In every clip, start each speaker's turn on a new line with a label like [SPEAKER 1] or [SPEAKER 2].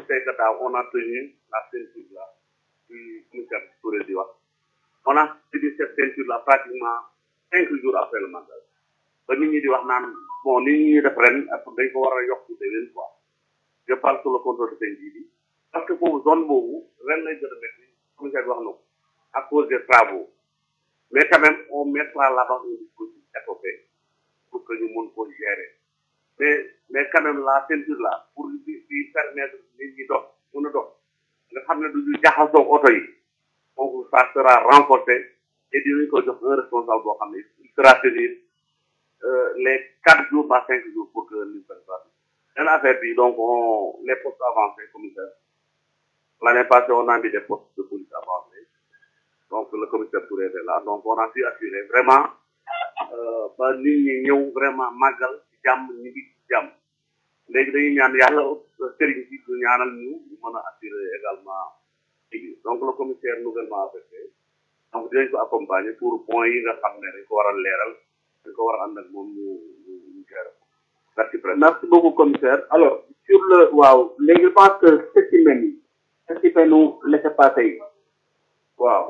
[SPEAKER 1] sait que daaw on a tenu la ceinture là du commissaire Touré di wax on a tenu cette ceinture là pratiquement cinq jours après le mandat ba nit ñi di wax naan bon ni ñuy def ren ak dañ ko war a yokk déwén quoi je parle sur le contrôle de seen bi parce que foofu zone boobu ren lay gën a métti commissaire bi wax na ko à cause des travaux mais quand même on mettra là-bas un dispositif SOP pour que ñu mun ko gérer mais mais quand même la ceinture là pour di di permettre nit ñi dox mun a dox nga xam ne du ñu jaxasoo oto yi donc ça sera renforcé et dinañ ko jox un responsable boo xam ne il sera tenir euh, les quatre jours par cinq jours pour que ñu fasse ça beneen affaire bi donc on les postes avancés commissaire l'année passée on a mis des postes de police avancés donc le commissaire Touré est là donc on a pu assurer vraiment euh, ba nit ñi ñëw vraiment màggal ci jàmm ñu ngi ci jàmm léegi dañuy ñaan yàlla sëriñ si ñu ñaanal ñu ñu mën a assurer également liggéey donc le commissaire nouvellement affecté donc dinañ ko accompagner pour point yi nga xam ne dañ ko war a leeral dañ ko war a ànd ak moom ñu ñu ñu gérer ko merci président
[SPEAKER 2] merci beaucoup commissaire alors sur le waaw léegi je pense que spécimen yi spécimen nu laisser passer yi waaw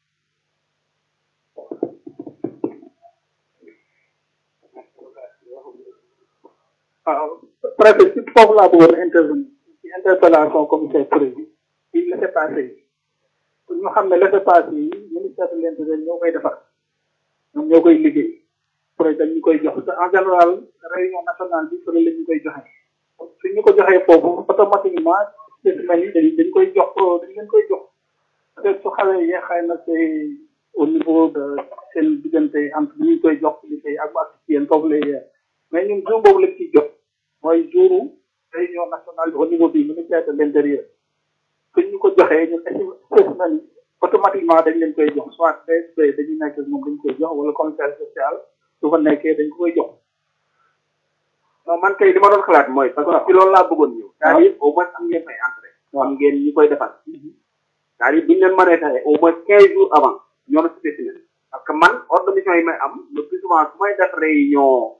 [SPEAKER 2] waaw préfet ci foofu laa bëggoon intervenir ci interpellation commissaire Touré bi ci laisser passer yi pour ñu xam ne laisser passer yi ministère de l'intérieur ñoo koy defar ñoom ñoo koy liggéey projet dañ ñu koy jox te en général réunion nationale bi fële la ñu koy joxe su ñu ko joxee foofu automatiquement spécimen yi dañ dañ koy jox dañ leen koy jox peut être su xawee yee xëy na c'est au niveau de seen diggante entre bi ñu koy jox liggéey ak ak yéen foofu lay yee mais ñun jour boobu lañ ciy jox mooy jouru réunion nationale bi au niveau du ministère de l'intérieur suñ ñu ko joxee ñun spécimen yi automatiquement dañ leen koy jox soit DSP dañuy nekk moom dañ koy jox wala commissaire social su fa nekkee dañ ko koy jox
[SPEAKER 3] non man kay li ma doon xalaat mooy parce que ci loolu laa bëggoon ñëw c'est-à-dire au moins am ngeen ay entrée am ngeen ñi koy defal c'est-à-dire bu ñu leen mënee taxee au moins quinze jours avant ñoo na spécimen parce que man ordre de mission yi may am le plus souvent su may def réunion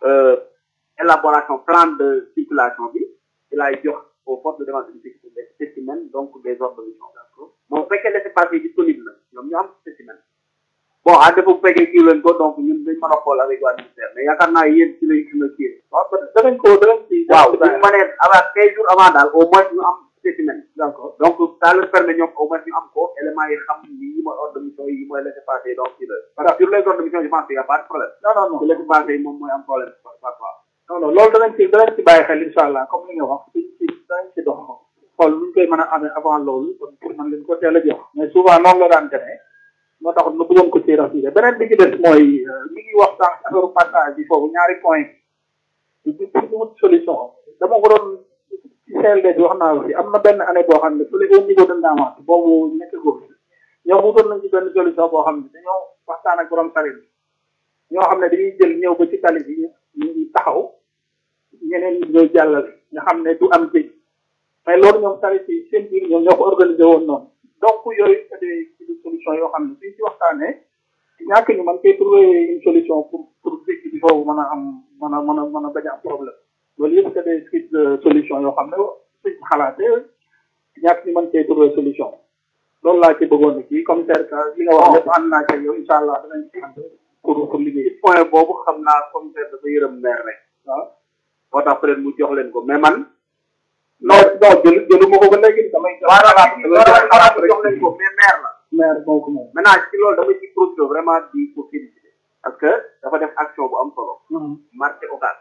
[SPEAKER 3] élaboration plan de circulation bi ci laay jox aux forces de défense et de sécurité des spécimens donc des ordres de mission moom bu fekkee laissez passer disponible na ñoom ñu am spécimen bon à défaut bu fekkee kii leen ko donc ñun dañ mën a xool avec waa ministère mais yaakaar naa yéen ci lañ gën a kii
[SPEAKER 2] waaw danañ ko danañ ci
[SPEAKER 3] waaw bu ñu mënee avant quinze jours avant daal au moins ñu am spécimen
[SPEAKER 2] d'accord
[SPEAKER 3] donc ça leur permet ñoom au moins ñu am ko éléments yi xam yi mooy ordre de mission yi mooy laisser passer donc ci la parce que sur les ordres de mission je pense qu'il y a pas de problème
[SPEAKER 2] non non non
[SPEAKER 3] su laisser passer yi moom mooy am problème parfois
[SPEAKER 2] non non loolu danañ ci danañ ci bàyyi xel incha allah comme li nga wax ci ci danañ ci dox xool luñ koy mën a amee avant loolu kon pour man leen ko teel a jox mais souvent noonu la daan demee moo tax ma bëggoon ko ci rassuré beneen bi ci des mooy mi ngi wax sànq affaire passage bi foofu ñaari point yi bi pour ñu wut solution dama ko doon ci CLD bi wax naa ko fi am na benn année boo xam ne fële au niveau de Ndamaat boobu nekk góor ñoom wutoon nañ ci benn solution boo xam ne dañoo waxtaan ak borom sarit ñoo xam ne dañuy jël ñëw ba ci tali bi ñu taxaw ñeneen ñi ñëw jàllale nga xam ne du am jëj mais loolu ñoom sarit yi seen biir ñoom ñoo ko organisé woon noonu donc yooyu c'est des solution yoo xam ne suñ ci waxtaanee ñàkk ñu man koy trouver une solution pour pour dëkk bi foofu mën a am mën a mën a mën a bañ a am problème loolu yëpp c'est des suites de solution yoo xam ne suñ xalaatee ñàkk ñu mën koy trouver solution loolu laa ci bëggoon kii commissaire ka li nga wax lépp ànd naa ci yow incha allah danañ ci ànd pour pour liggéey
[SPEAKER 3] point boobu xam naa commissaire dafa yërëm maire rek
[SPEAKER 2] waaw
[SPEAKER 3] moo tax peut être mu jox leen ko mais man
[SPEAKER 2] non non jël jëluma ko ba léegi damay
[SPEAKER 3] xalaat xalaat jox leen ko mais maire la
[SPEAKER 2] maire moo ko moom
[SPEAKER 3] maintenant ci loolu dama ci profité vraiment di ko féliciter parce que dafa def action bu am solo marché occas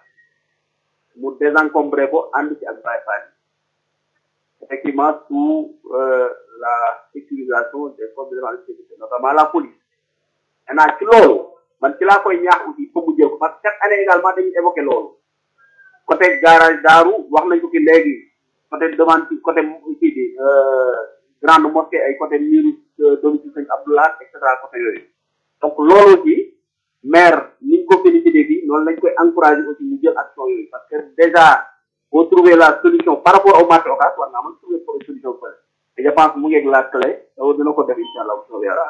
[SPEAKER 3] mu désencombré ko ànd ci ak Baye Fall effectivement sous euh, la sécurisation des forces de défense et de sécurité notamment la police maintenant ci loolu man ci laa koy ñaax aussi pour mu jël ko parce que chaque année également dañuy évoqué loolu côté garage daaru wax nañ ko fi léegi côté demande ci côté kii bi grande mosquée ay côté miiru domicile sëñ Abdoulaye et cetera côté yooyu donc loolu aussi maire ni ñu ko félicité bi noonu lañ koy encouragé aussi ñu jël action yooyu parce que déjà boo trouver la solution par rapport au marché occas war naa mën trouver pour solution fële et je pense mu ngeeg la clé loolu dina ko def incha allah bu soobee yàlla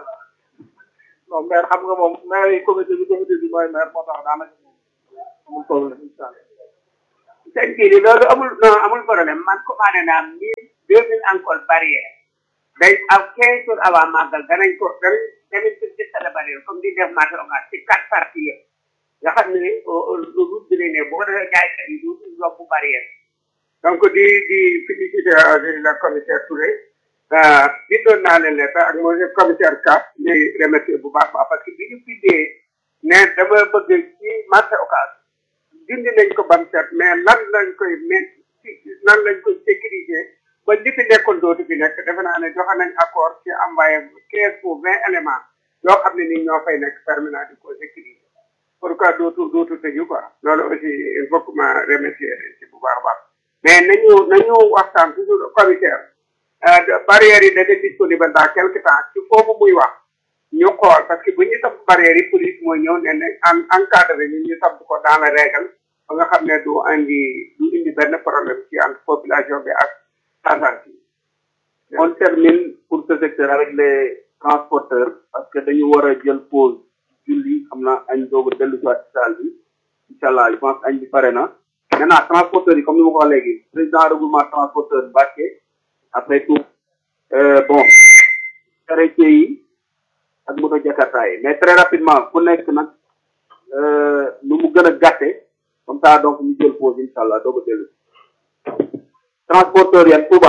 [SPEAKER 2] non maire xam nga moom maire yi comité bi comité bi mooy maire moo tax daanaka amul problème incha allah
[SPEAKER 3] sëñ kii di loolu amul non amul problème man commandé naa mille
[SPEAKER 4] jël nañ encore barrière day am quinze jours avant màggal danañ ko danañ danañ ko jëstale barrière comme di def marché occas ci quatre parties yëpp nga xam ne route bi lay ne boo defee jaaykat yi du yokku barrière donc di di félicité le commissaire Touré di doon naa leen lettre ak monsieur commissaire Ka di remercier bu baax baax parce que bi ñu bindee ne dama bëgg ci marché occas dindi nañ ko bam set mais nan lañ koy met nan lañ koy sécuriser ba li fi nekkoon dootu fi nekk defe naa ne joxe nañ accord ci envoyé quinze ou vingt éléments yoo xam ne ni ñoo fay nekk permanent di ko sécuriser pourquoi dootu dootu tëju quoi loolu aussi il faut que ma remercier ci bu baax a baax mais nañu nañu waxtaan toujours commissaire barrières yi dana disponible dans quelque temps ci foofu muy wax ñu xool parce que bu ñu tax barrières yi police mooy ñëw ne ne en encadré ñu ñu tabb ko dans la règle ba nga xam ne du indi du indi benn problème ci entre population bi ak agence yi
[SPEAKER 3] on termine pour ce secteur avec les transporteurs parce que dañu war a jël pause julli xam naa añ doog a dellu si waat ci salle bi incha allah je pense añ bi pare na maintenant transporteurs yi comme ni ma ko wax léegi président regroupement transporteur Mbacké après tout bon charretier yi ak moto jakarta yi mais très rapidement ku nekk nag nu mu gën a gàtte comme ça donc ñu jël pause incha allah doog a dellu transporteur yan Touba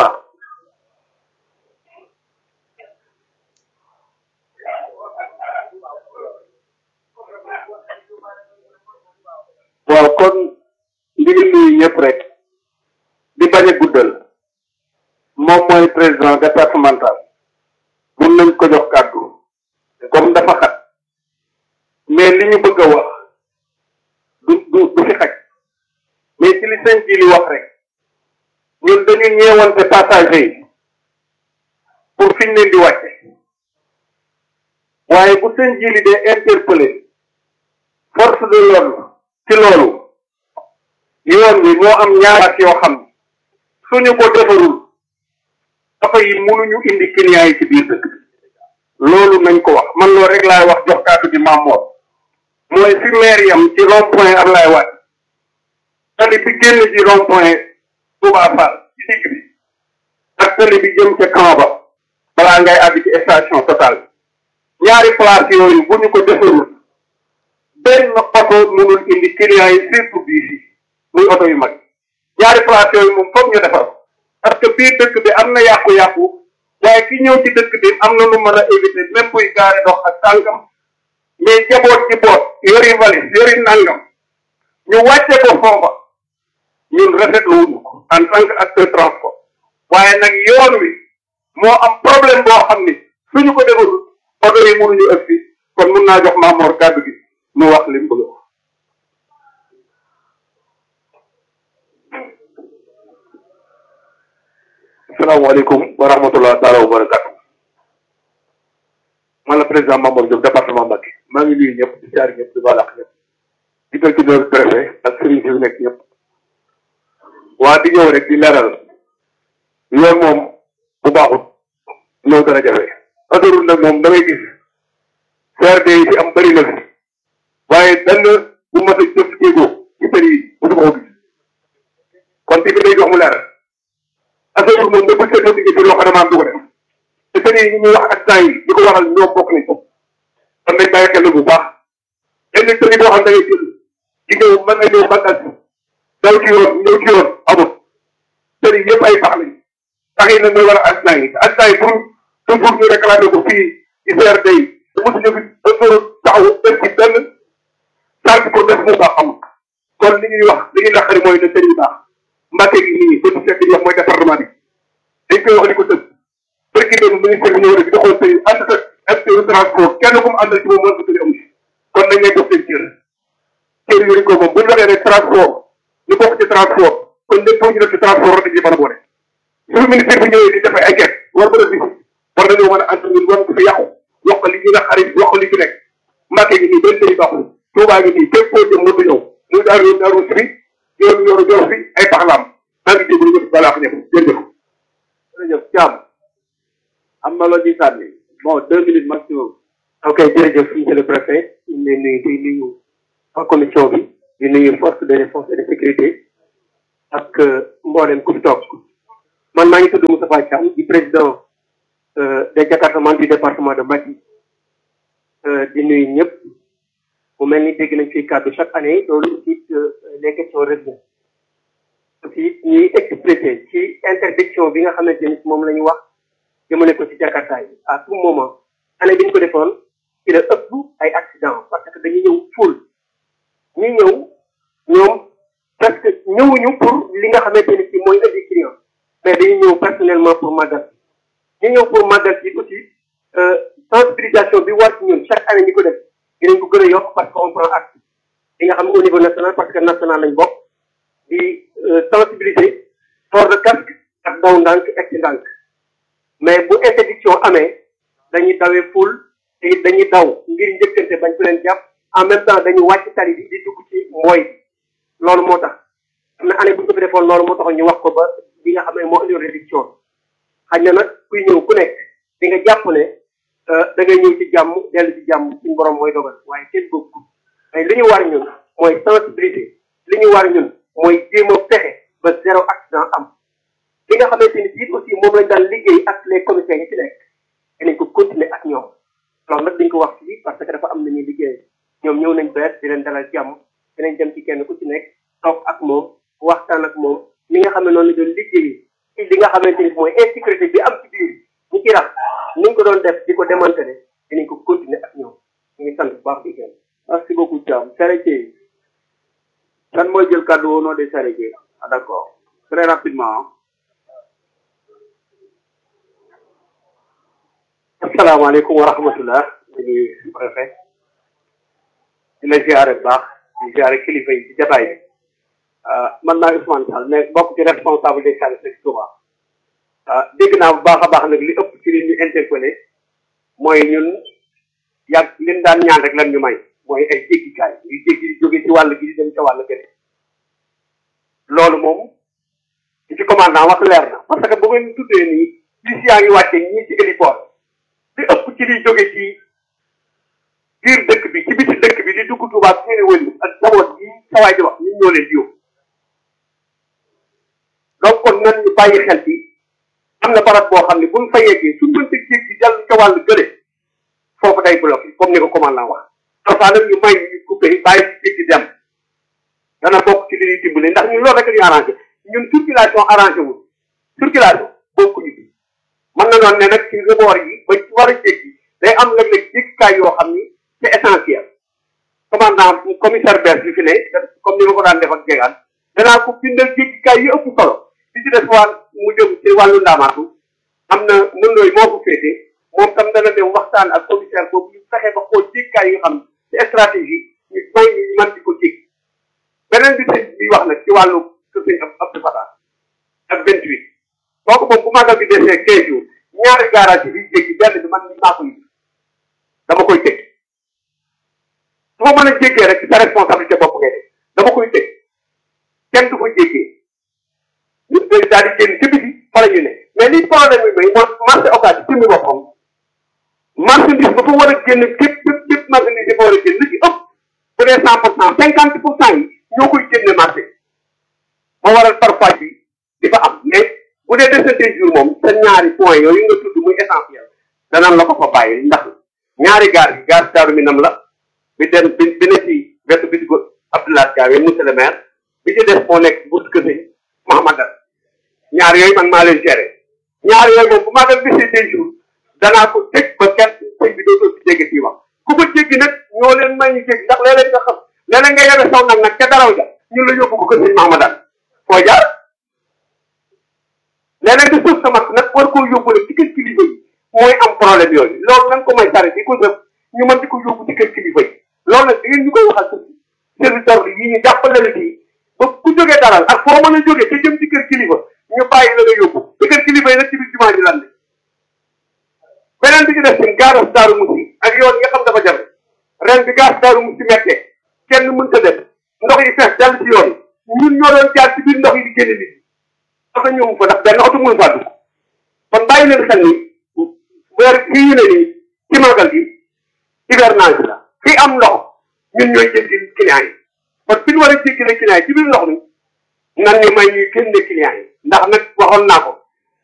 [SPEAKER 3] waaw kon ndi ngi nuyu ñëpp rek di bañ a guddal moom mooy président départemental mun nañ ko jox kàddu comme dafa xat mais li ñu bëgg a wax du du du fi xaj mais ci li sëñ ji li wax rek ñun dañu ñeewante passager yi pour fiñ leen di wàcce waaye bu sëñ ji li dee interpellé force de l'ordre ci loolu yoon wi moo am ñaaraat yoo xam suñu ko defarul dafa yi mënuñu indi clients yi ci biir dëkk loolu nañ ko wax man loolu rek laay wax jox kàddu gi Mamour mooy fi maire yam ci rond point Ablaye Wade tali bi génn ci rond point Touba Fall ci digg bi ak tali bi jëm ca camp ba balaa ngay àgg ci station Total ñaari place yooyu bu ñu ko defarul benn oto mënul indi clients yi surtout bii fii muy oto yu mag ñaari place yooyu moom foog ñu defar parce que biir dëkk bi am na yàqu-yàqu waaye ki ñëw ci dëkk bi am na lu mën a éviter même buy gaare dox ak tànkam mais jaboot ci boot yori valise yori nangam ñu wàcce ko foofa ñun rafetlu wuñu ko en tant que acteur transport waaye nag yoon wi moo am problème boo xam ni suñu ko defarul oto yi mënuñu ëpp fi kon mun naa jox Maamoor kàddu gi mu wax li mu bëgg a wax
[SPEAKER 5] asalaamaaleykum wa rahmatulah taala wa barakatu man la président Mamadou Diop département Mbacké maa ngi nuyu ñëpp di jaar ñëpp di balax ñëpp di dal ci doon préfet ak sëriñ si nekk ñëpp waa di ñëw rek di leeral yoon moom bu baaxut ñoo gën a jafe autoroute nag moom damay gis CRD yi fi am bëri na fi waaye benn bu mas a jëf jéego ci tëri yi mosu ko gis kon ci bi day jox mu leeral affaire bi moom nga bëgg a liggéey ci loxo damaa du ko def te sëriñ yi ñuy wax accident yi li ko waral ñoo bokk nañ ko kon nañ bàyyi xel bu baax yenn sëriñ boo xam da ngay jël ci ñëw mën nga ñëw bànqal daw ci yoon ñëw ci yoon amul sëriñ yëpp ay pax lañ pax yi nag mooy waral accident yi accident yi pour toujours ñu réclamer ko fii ci CRD yi te mosu ñu fi dafa taxaw def ci benn sant ko def mu baax amul kon li ñuy wax li ñuy naqari mooy ne sëriñ baax Mbacké gi nii ba du fekk di wax mooy département bi dañ koy wax ni ko tëb barki doon ministère bi ñëw rek di xool sëy ànd ak acteur transport kenn ku mu àndal ci moom mën ko tëri amu si kon nañ leen jox seen cër cër yooyu ko moom bu ñu waxee rek transport ñu bokk ci transport kon lépp ñu def ci transport war nañ ci mën a boole suñu ministère bi ñëwee di defee ay ket war mën a si war nañoo mën a ànd ñun war ko fi yàqu wax ko li ñu naqari wax ko li fi nekk Mbacké gi nii benn sëy baaxul Touba gi nii fépp koo jëm mënut a ñëw muy daaru daaru si yoonu yoonu joor fi ay paxlaam maa ngi déglu ñëpp balaa ko ñëpp jërëjëf
[SPEAKER 3] jërëjëf Thiam am na loo ciy sànni bon deux minutes maximum
[SPEAKER 5] ok jërëjëf monsieur le préfet ñu ngi leen nuyu di nuyu waa commission bi di nuyu force de défense et de sécurité ak mboolem ku fi toog
[SPEAKER 6] man maa ngi tudd Moustapha Thiam di président des départements du département de Mbacké di nuyu ñëpp mu mel ni dégg nañ fi kàddu chaque année loolu aussi les questions revenues aussi ñuy expliquer ci interdiction bi nga xamante ni moom la ñu wax jëmale ko ci Jakarta yi à tout moment année bi ñu ko defoon ci la ëpp ay accident parce que dañuy ñëw full ñi ñëw ñoom parce que ñëwuñu pour li nga xamante ni ci mooy indi client mais dañuy ñëw personnellement pour màggal ñu ñëw pour màggal ci aussi sensibilisation bi war ci ñun chaque année ñi ko def dinañ ko gën a yokk parce que on prend acte li nga xam au niveau national parce que national lañ bokk di sensibiliser port de casque ak daw ndànk egg ci ndànk mais bu interdiction amee dañuy dawee ful te it dañuy daw ngir njëkkante bañ ko leen jàpp en même temps dañuy wàcc tali bi di dugg ci mbooy bi loolu moo tax am na année bu ñu ko fi defoon loolu moo tax ñu wax ko ba li nga xam ne moo indi réduction xañ na nag kuy ñëw ku nekk di nga jàpp ne da ngay ñëw ci jàmm dellu ci jàmm suñu borom mooy dogal waaye kenn bëgg ko mais li ñu war ñun mooy sensibiliser li ñu war ñun mooy jéem a fexe ba zéro accident am li nga xamante ni bii aussi moom lañ daan liggéey ak les commissaires yi ci nekk dinañ ko continuer ak ñoom loolu nag dañ ko wax fii parce que dafa am na ñuy liggéey ñoom ñëw nañ bees di leen dalal jàmm dinañ dem ci kenn ku ci nekk toog ak moom waxtaan ak moom li nga xam ne noonu la doon liggéey ci li nga xamante ni mooy insécurité bi am ci biir ñi ci rax ni ñu ko doon def di ko démanteler dinañ ko continuer ak ñoom ñu ngi sant bu baax di gën
[SPEAKER 3] merci beaucoup Thiam Charretier kan mooy jël kàddu au nom des charretiers ah d'accord très rapidement
[SPEAKER 6] asalaamaaleykum wa rahmatullah di préfet di la ziare bu baax di ziare kilifa yi ci jataay bi man naa Ousmane Sall mais bokk ci responsable des services de Touba dégg naa bu baax a baax nag li ëpp ci li ñu interpellé mooy ñun yàgg liñ daan ñaan rek lan ñu may mooy ay jéggikaay yu jéggi di jóge ci wàll gi di dem ca wàll gëne loolu moom ci commandant wax leer na parce que bu ngeen tuddee nii bis yaa ngi wàcce ñii ci héliport li ëpp ci liy jóge ci biir dëkk bi ci biti dëkk bi di dugg Touba seeni wëli ak njaboot yi sawaay di wax ñun ñoo leen di yóbbu donc kon nan ñu bàyyi xel ci am na barab boo xam ne buñ fa yeggee suñ mënta jéggi jàll ca wàllu gële foofu day bloqué comme ni ko commandant wax parfois nag ñu may ñu coupé bàyyi ci jéggi dem dana bokk ci li ñuy dimbali ndax ñun loolu rek ñu arrangé ñun circulation arrangé wul circulation bokkuñu ci mën na noon ne nag ci rebord yi ba ci war a jéggi day am léeg-léeg jéggikaay yoo xam ni c'est essentiel commandant commissaire bees bi fi ne comme ni ma ko daan def ak jegaan danaa ko bindal jéggikaay yi ëpp solo li ci des wàll mu jëm ci wàllu ndaamaatu am na mëndooy moo ko féete moom tam dana dem waxtaan ak commissaire boobu ñu fexe ba xool jéggikaay yi xam ci stratégie ñu may ñu mën di ko jég beneen bi sëñ bi wax nag ci wàllu que sëñ ab Abdou Fatah ak vingt huit kooku moom bu magal bi desee quinze jours ñaari garage yi biy jéggi benn bi man maa koy dama koy tëj su ma mën a jéggee rek sa responsabilité bopp ngay def dama koy tëj kenn du ko jéggee ñu daal di génn ci biti fa la ñu ne mais li problème bi mooy mooy marché occasion ci mi boppam marchandise ba fa war a génn képp képp képp marchandise ba war a génn li ci ëpp bu dee cent pour cent cinquante pour cent yi ñoo koy génne marché moo waral parfois bi di fa am mais bu dee desante jour moom sa ñaari point yooyu nga tudd muy essentiel danañ la ko fa bàyyi ndax ñaari gaar yi gaar daaru minam la bi dem bi bi ne ci wetu bi ko Abdoulaye Diawe monsieur le maire bi ci des moo nekk bu kër sëñ Mahamadan ñaar yooyu man maa leen géré ñaar yooyu moom bu maa leen bisee deux jours danaa ko tëj ba kenn sëñ bi dootoo ci jéggi fii wax ku ko jéggi nag ñoo leen may ñu jéggi ndax léeg-léeg nga xam léeg-léeg nga yore saw nag nag ca daraw ja ñun la yóbbu ko kër sëñ Mahamadan foo jaar léeg-léeg nga suuf sa mat nag war koo yóbbu rek ci kër kilifa yi mooy am problème yooyu loolu nañ ko may sare di ko def ñu mën di ko yóbbu ci kër kilifa yi loolu nag da ngeen ñu koy waxal suuf service d'ordre yi ñu jàppale la ci ba ku jógee dalal ak foo mën a jógee te jëm ci kër kilifa ñu bàyyi la nga yóbbu ci kër kilifa yi nag ci biir jumaa ji lan beneen bi ci def seen gaaras daaru musi ak yoon yi nga xam dafa jafe ren bi gaas daaru musi mettee kenn mën ta def ndox yi fees dal ci yoon ñun ñoo doon jaar ci biir ndox yi di génne nit oto ñëwu fa ndax benn oto mënu faa dugg kon bàyyi leen xel ni weer fii ñu ne nii ci magal gi hivernage la fii am ndox ñun ñooy jéggi client yi kon fi ñu war a jéggi client yi ci biir ndox mi nan ñu may ñuy génne client yi ndax nag waxoon naa ko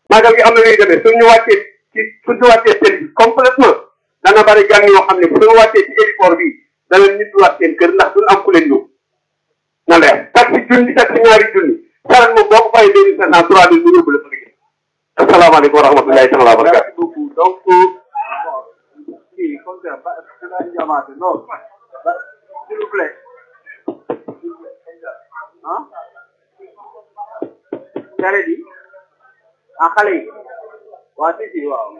[SPEAKER 6] magal gi am na ñuy demee suñu wàccee ci suñu wàccee seen bi complètement dana bari gan yoo xam ne bu ñu wàccee ci héliport bi dana nit waat seen kër ndax duñ am ku leen ñëw na leer taxi junni taxi ñaari junni saran moom boo ko fayee deux mille cinq cent trois mille mu yóbbu la fa nga jëm asalaamaaleykum wa rahmatullahi taala wa barakatu
[SPEAKER 3] merci beaucoup donc kii comme ça ba dina jamaate non ba s'il vous plaît ah cere di ah xale yi waa si si waaw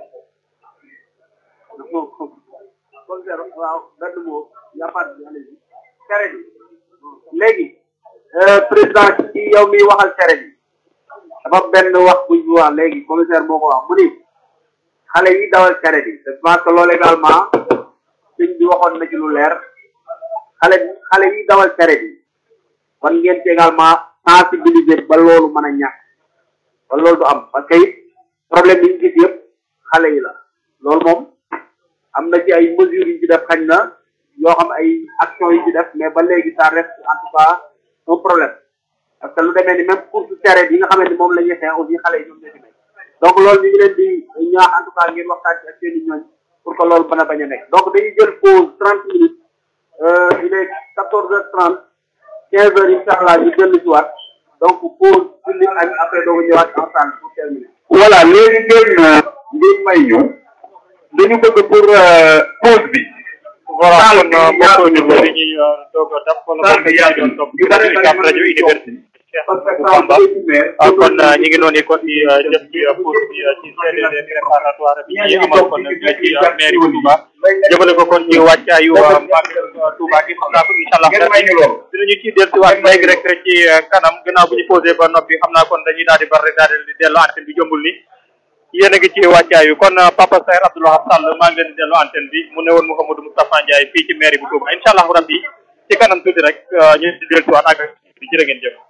[SPEAKER 3] comme ça waaw benn mot yapaat bi allez cere di léegi président ci yow mi waxal cere di dafa benn wax buñ fi wax léegi commissaire moo ko wax mu ni xale yi dawal cere bi je pense que loolu également sëñ bi waxoon na ci lu leer xale xale yi dawal cere bi kon ngeen ci également sensibiliser ba loolu mën a ñàkk ba loolu du am parce que it problème yi ñu gis yëpp xale yi la loolu moom am na ci ay mesures yu ci def xañ na yoo xam ay actions yu ci def mais ba léegi ça reste en tout cas un problème parce que lu demee ni même course cere bi nga xamante ni moom la ñuy xeex aussi xale yi ñoom ñoo ci nekk donc loolu ñu ngi leen di ñaax en tout cas ngeen waxtaan ci ak seen i ñooñ pour que loolu mën a bañ a nekk donc dañuy jël pause trente minutes il est quatorze heures trente quinze heures incha allah ñu dellu si waat donc pause julli añ après doogu ñëwaat ensemble pour terminer
[SPEAKER 5] voilà léegi ngeen ngeen may ñu dañu bëgg pour pause bi
[SPEAKER 7] voilà kon mbokk auditeurs yi ñuy doog a dab wala mbokk yi doon topp ci UCAB rajo université Cheikh Bamba kon ñu ngi noonu kon di def ci pause bi ci CDD préparatoire bi ñuy amal kon ci mairie bu Touba jëmale ko kon ci wàccaayu Magal Touba gi xam naa ko incha allah dinañu ci dellusiwaat léegi rek ci kanam gannaaw bu ñu posé ba noppi xam naa kon dañuy daal di bari daal di dellu antenne bi jombul ni yéen a ngi ci wàccaayu kon Papa Saer Abdoulaye Sall maa ngi leen di dellu antenne bi mu ne woon Mouhamadou Moustapha Ndiaye fii ci mairie bu Touba incha allah rabbi ci kanam tuuti rek ñu di dellusiwaat ak di jërë ngeen jëf